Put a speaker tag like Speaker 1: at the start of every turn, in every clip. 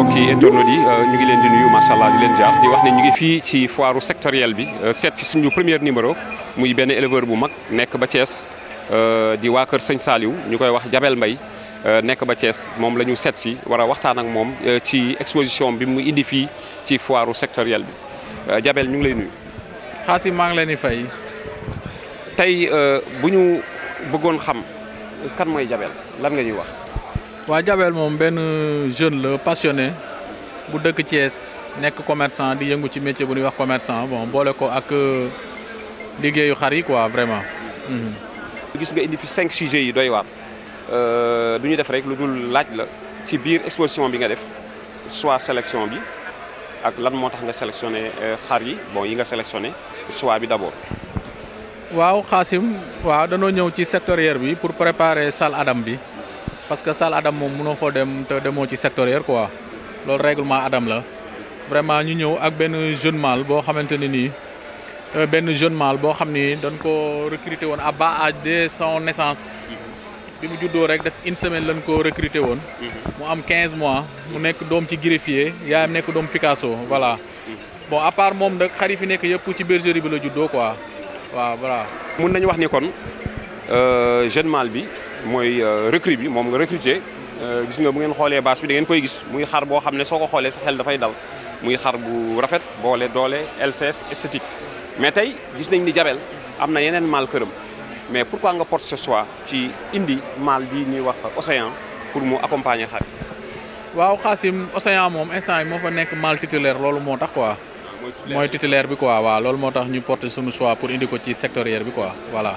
Speaker 1: mbokki internautes yi ñu ngi leen di nuyu macha allah di leen jaar di wax ne ñu ngi fii ci foire sectorielle bi seet ci suñu premier numéro muy benn éleveur bu mag nekk ba Thiès di waa kër Sëñ Saliou ñu koy wax Jabel Mbaye nekk ba Thiès moom la ñu seet si war a waxtaan ak moom ci exposition bi mu indi fii ci foire sectorielle bi Jabel ñu ngi lay nuyu.
Speaker 2: Xaasim maa ngi leen di fay.
Speaker 1: tey bu ñu bëggoon xam kan mooy Jabel lan nga ñuy wax.
Speaker 2: waa Jabel moom benn jeune la passionné bu dëkk Thiès nekk commerçant di yëngu ci métier bu ñuy wax commerçant bon boole ko ak liggéeyu xar yi quoi vraiment.
Speaker 1: gis nga indi fi cinq sujets yi doy waar du ñu def rek lu dul laaj la ci biir exposition bi nga def soit sélection bi ak lan moo tax nga sélectionné xar yi bon yi nga sélectionné choix bi d'abord.
Speaker 2: waaw Xaasim waaw danoo ñëw ci sectoriel bi pour préparer salle Adam bi. parce que salle Adam moom mënoo foo dem te demoo ci sectoriel quoi loolu règlement Adam la vraiment ñu ñëw ak benn jeune mâle boo xamante ne nii benn jeune mâle boo xam ni dañ ko recruter woon à bas âge de son naissance bi mu juddoo rek def une semaine lañ ko recruter woon mu am 15 mois mu nekk doom ci greffier yaayam nekk doom Picasso voilà bon à part moom nag xar yi fi nekk yëpp ci bergerie bi la juddoo quoi waaw voilà.
Speaker 1: mun nañu wax ni kon jeune mâle bi. mooy recrue bi moom nga recruter gis nga bu ngeen xoolee bâche bi da ngeen koy gis muy xar boo xam ne soo ko xoolee sa xel dafay dal muy xar bu rafet boole doole LCS esthétique mais tey gis nañ ni Jabel am na yeneen mâle këram mais pourquoi nga porte ce choix ci indi mâle bii ñuy wax Océan pour mu accompagner xar
Speaker 2: waaw Xaasim Océan moom instant yi moo fa nekk mâle titulaire loolu moo tax quoi mooy titulaire bi quoi waaw loolu moo tax ñu porter suñu choix pour indi ko ci sectoriel bi quoi voilà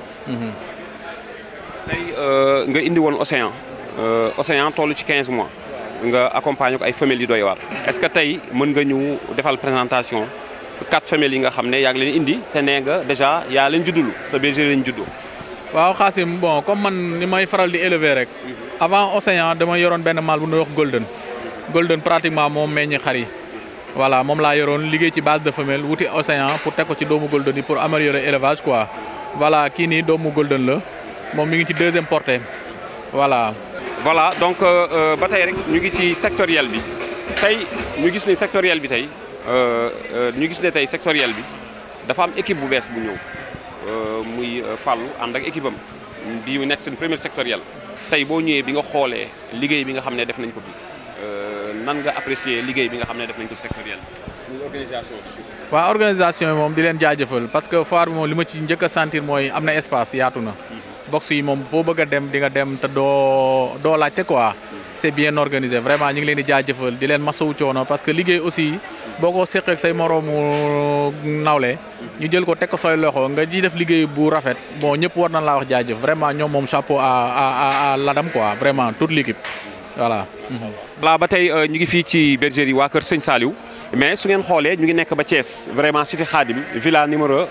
Speaker 1: tey nga indi woon Océan Océan toll ci 15 mois nga accompagner ko ay femelles yu doy waar est-ce que tey mën nga ñu defal présentation quatre femelles yi nga xam ne yaa ngi leen indi te nee nga déjà yaa leen juddulu sa bergerie lañ juddu.
Speaker 2: waaw Xaasim bon comme man ni may faral di élever rek avant Océan dama yoroon benn mâle bu ñuy wax Golden Golden pratiquement moom meññi xar yi voilà moom laa yoroon liggéey ci base de femelle wuti Océan pour teg ko ci doomu Golden yi pour améliorer élevage quoi voilà kii nii doomu Golden la. moom mi ngi ci deuxième portée voilà.
Speaker 1: voilà donc ba tey rek ñu ngi ci sectoriel bi tey ñu gis ne sectoriel bi tey ñu gis ne tey sectoriel bi dafa am équipe bu bees bu ñëw muy Fallou ànd ak équipe am bi nekk seen premier sectoriel tey boo ñëwee bi nga xoolee liggéey bi nga xam ne def nañ ko bi nan nga apprécier liggéey bi nga xam ne def nañ ko sectoriel muy organisation bi surtout.
Speaker 2: waaw organisation yi moom di leen jaajëfal parce que foire bi moom li ma ci njëkk a sentir mooy am na espace yaatu na. box yi moom foo bëgg a dem di nga dem te doo doo laajte quoi c'est bien organisé vraiment ñu ngi leen di jaajëfal di leen masawu coono parce que liggéey aussi boo ko seqee ak say moroomu nawle ñu jël ko teg ko sooy loxo nga ji def liggéey bu rafet bon ñëpp war nañ laa wax jaajëf vraiment ñoom moom chapeau à à à l'Adam quoi vraiment toute l'équipe voilà.
Speaker 1: voilà ba tey ñu ngi fii ci bergerie waa Kër Sëñ Saliou mais su ngeen xoolee ñu ngi nekk ba Thiès vraiment cité Khadim villa numéro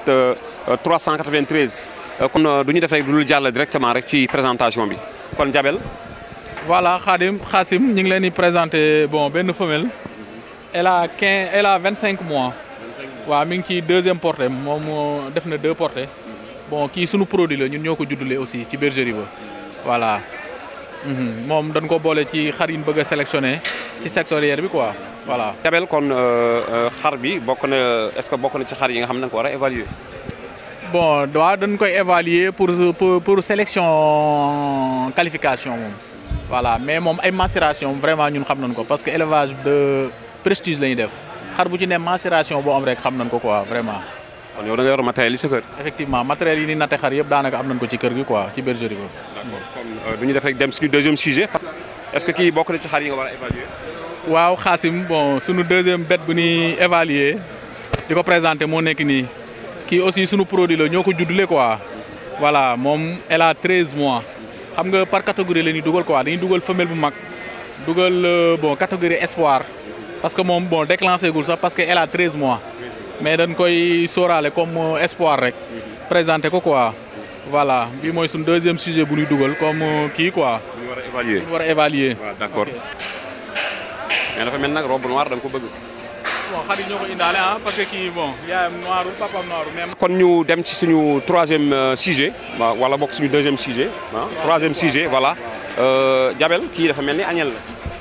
Speaker 1: 393. kon du ñu def rek lu jàll directement rek ci présentation bi kon Jabel.
Speaker 2: voilà Khadim Xaasim ñu ngi leen di présenter bon benn femelle. elle a 15 elle a 25 mois. waaw mi ngi ci deuxième portée moom def na deux portées. bon kii sunu produit la ñun ñoo ko juddulee aussi ci bergerie ba. voilà moom dañ ko boole ci xar yi ñu bëgg a sélectionné ci sectoriel bi quoi voilà.
Speaker 1: Jabel kon xar bi bokk na est-ce que bokk na ci xar yi nga xam ne da nga ko war a évaluer.
Speaker 2: bon waaw dañ koy évaluer pour pour pour sélection qualification moom voilà mais moom ay macération vraiment ñun xam nañ ko parce que élevage de prestige la ñuy def xar bu ci ne macération boo am rek xam nañ ko quoi vraiment.
Speaker 1: kon yow da nga yor matériel yi sa kër.
Speaker 2: effectivement matériel yi ni natte xar yëpp daanaka am nañ ko ci kër gi quoi ci bergerie ba.
Speaker 1: d'accord kon du ñu def rek dem suñu deuxième sujet. est-ce que kii bokk na ci xar yi nga war a évaluer.
Speaker 2: waaw Xaasim bon suñu deuxième bête bu ñuy évaluer di ko présenter moo nekk nii. kii aussi sunu produit la ñoo ko juddule quoi voilà moom elle a 13 mois xam nga par catégorie la ñuy dugal quoi dañuy dugal femelle bu mag dugal bon catégorie espoir parce que moom bon déclenché gul sax parce que elle a 13 mois mais dañ koy sóoraale comme espoir rek présenté ko quoi voilà bi mooy suñu deuxième sujet bu ñuy dugal comme kii quoi.
Speaker 1: ñu war a évaluer
Speaker 2: ñu war a évaluer.
Speaker 1: waaw d'accord mais dafa mel nag robe noire da nga ko bëgg.
Speaker 2: bon xarit ñoo ko indaale ah parce que kii bon yaayam noiru papam noiru même.
Speaker 1: kon ñu dem ci suñu troisième sujet waaw wala bokk suñu deuxième sujet ah troisième sujet voilà Jabel kii dafa mel ni añel la.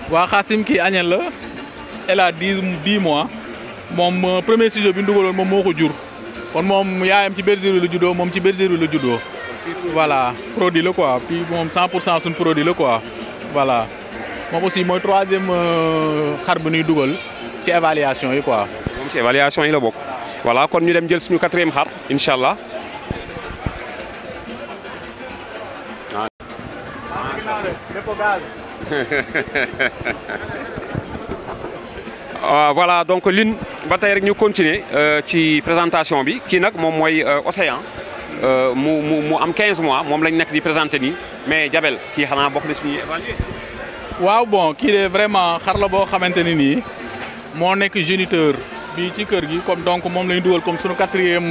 Speaker 2: waa Xaasim kii añel la elle a dix dix mois moom premier studio bi ñu dugaloon moom moo ko jur kon moom yaayam ci bergerie la juddoo moom ci bergerie la juddoo voilà produit la quoi puis moom 100 pour cent suñ produit la quoi voilà moom aussi mooy troisième xar bi ñuy dugal ci évaluation yi quoi.
Speaker 1: moom ci évaluation yi la bokk. voilà kon ñu dem jël suñu quatrième xar incha allah. voilà donc lin ba tey rek ñu continuer ci présentation bi kii nag moom mooy Océan mu mu mu am 15 mois moom lañ nekk di présenté nii mais Jabel kii xanaa bokk na ci ñuy évalué.
Speaker 2: waaw bon kii de vraiment xar la boo xamante ni nii moo nekk géniteur bi ci kër gi comme donc moom la ñu dugal comme suñu quatrième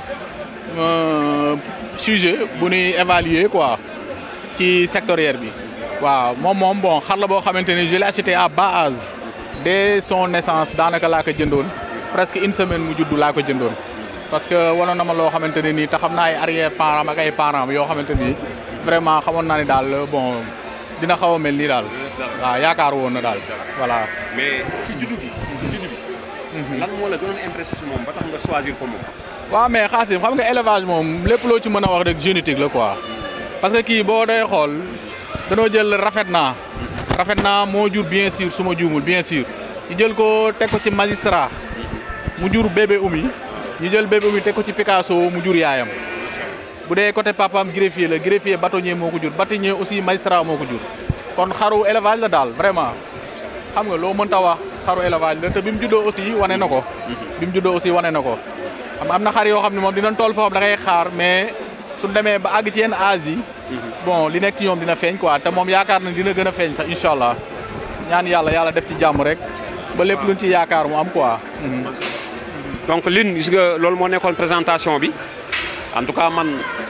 Speaker 2: sujet bu ñuy évaluer quoi ci sectoriel bi. waaw moom moom bon xar la boo xamante ni je l'ai acheté à bas âge dès son naissance daanaka laa ko jëndoon presque une semaine mu juddu laa ko jëndoon. parce que wanoon na ma loo xamante ne nii te xam naa ay arrière parents ak ay parents yoo xamante ni vraiment xamoon naa ni daal bon dina xaw a mel nii daal. waaw yaakaar woon na daal voilà.
Speaker 1: mais ci juddu bi ci juddu bi. lan moo la gënoon impressé si moom ba tax nga choisir ko moom.
Speaker 2: waaw mais Xaasim xam nga élevage moom lépp loo ci mën a wax rek génétique la quoi. parce que kii boo day xool danoo jël rafet naa. rafet naa moo jur bien sûr su ma juumul bien sûr. ñu jël ko teg ko ci magistrat mu jur bébé umi ñu jël bébé umi teg ko ci Picasso mu jur yaayam. bu dee côté papaam greffier la greffier bâtonnier moo ko jur bâtonnier aussi magistrat moo ko jur. kon xaru élevage la daal vraiment xam nga loo mënta wax xaru élevage la te bi mu juddoo aussi wane na ko. bi mu juddoo aussi wane na ko. xam am na xar yoo xam ne moom dinañ toll foo xam da ngay xaar mais suñ demee ba àgg ci yenn âge yi. bon li nekk ci ñoom dina feeñ quoi te moom yaakaar na dina gën a feeñ sax incha allah ñaan yàlla yàlla def ci jàmm rek ba lépp luñ ci yaakaar mu am quoi.
Speaker 1: donc lin gis nga loolu moo nekkoon présentation bi en tout cas man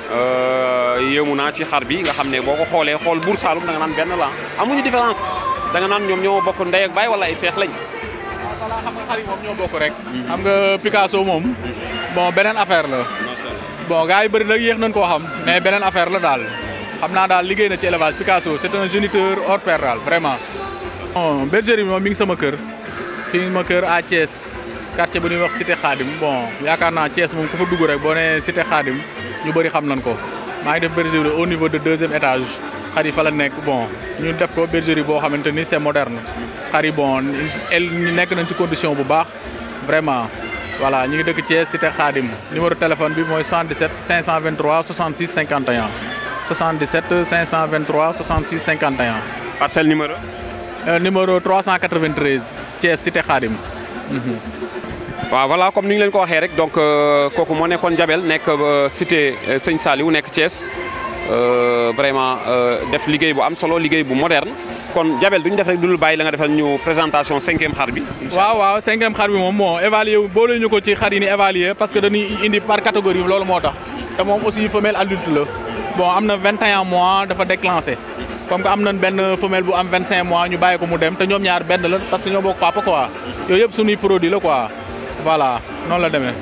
Speaker 1: yéemu naa ci xar bi nga xam ne boo ko xoolee xool Buur Saalum da nga naan benn la amuñu différence da nga naan ñoom ñoo bokk ndey ak baay wala ay seex lañ.
Speaker 2: voilà xam nga xar yi moom ñoo bokk rek. xam nga Picasso moom bon beneen affaire la. bon gars yi bëri nag yéex nañ koo xam mais beneen affaire la daal xam naa daal liggéey na ci élevage Picasso c'est un géniteur hors pair daal vraiment. bon bergerie bi moom mi ngi sama kër fii ma kër à Thiès quartier bu ñuy wax Cité Khadim bon yaakaar naa Thiès moom ku fa dugg rek boo nee Cité Khadim ñu bëri xam nañ ko maa ngi def bergerie au niveau de deuxième étage xar yi fa la nekk bon ñu def ko bergerie boo xamante ni c'est moderne xar yi bon el nekk nañ ci condition bu baax vraiment. voilà ñu ngi dëkk Thiès cité Khadim numéro téléphone bi mooy 77 523 66 51 77 523 66 51.
Speaker 1: parcelle numéro.
Speaker 2: numéro 393 Thiès cité Khadim.
Speaker 1: waaw voilà comme ni ñu leen ko waxee rek donc kooku moo nekkoon Jabel nekk cité Sëñ Saliou nekk Thiès vraiment def liggéey bu am solo liggéey bu moderne. kon Jabel duñu def rek dul bàyyi la nga defal ñu présentation cinquième xar bi.
Speaker 2: waaw waaw cinquième xar bi moom moo évalué boole ñu ko ci xar yi ni évalué parce que dañuy indi par catégorie loolu moo tax te moom aussi femelle adulte la bon am na 21 mois dafa déclenché comme que am nañ benn femelle bu am 25 mois ñu bàyyi ko mu dem te ñoom ñaar benn la parce que ñoo bokk papa quoi yooyu yëpp suñuy produit la quoi voilà noonu la demee.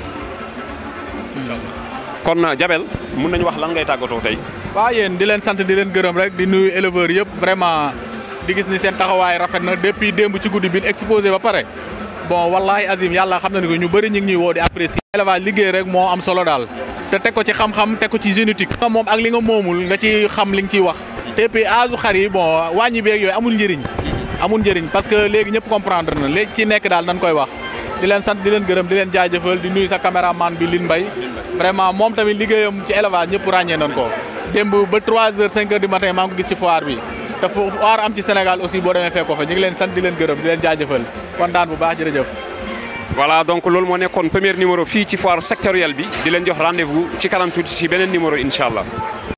Speaker 1: kon Jabel mun nañu wax lan ngay tàggatoo tey.
Speaker 2: waaw yéen di leen sant di leen gërëm rek di nuyu éleveurs yëpp vraiment. di gis ni seen taxawaay rafet na depuis démb ci guddi bi exposé ba pare bon wallahi azim yàlla xam na ni ko ñu bëri ñu ngi ñuy woo di apprécier élevage liggéey rek moo am solo daal te teg ko ci xam-xam teg ko ci génétique nga moom ak li nga moomul nga ci xam li nga ciy wax te puis âge xar yi bon wàññi beeg yooyu amul njëriñ amul njëriñ parce que léegi ñëpp comprendre na léegi ci nekk daal dañ koy wax di leen sant di leen gërëm di leen jaajëfal di nuyu sa caméraman bi Lin Mbaye vraiment moom tamit liggéeyam ci élevage ñëpp ràññee nañ ko démb ba 3 heures 5 heures du matin maa ngi ko gis ci foire bi te fu foire am ci Sénégal aussi boo demee fekk ko fa ñu ngi leen sant di leen gërëm di leen jaajëfal kontaan bu baax jërëjëf.
Speaker 1: voilà donc loolu moo nekkoon premier numéro fii ci foire sectorielle bi di leen jox rendez-vous ci kanam tuuti ci beneen numéro incha allah.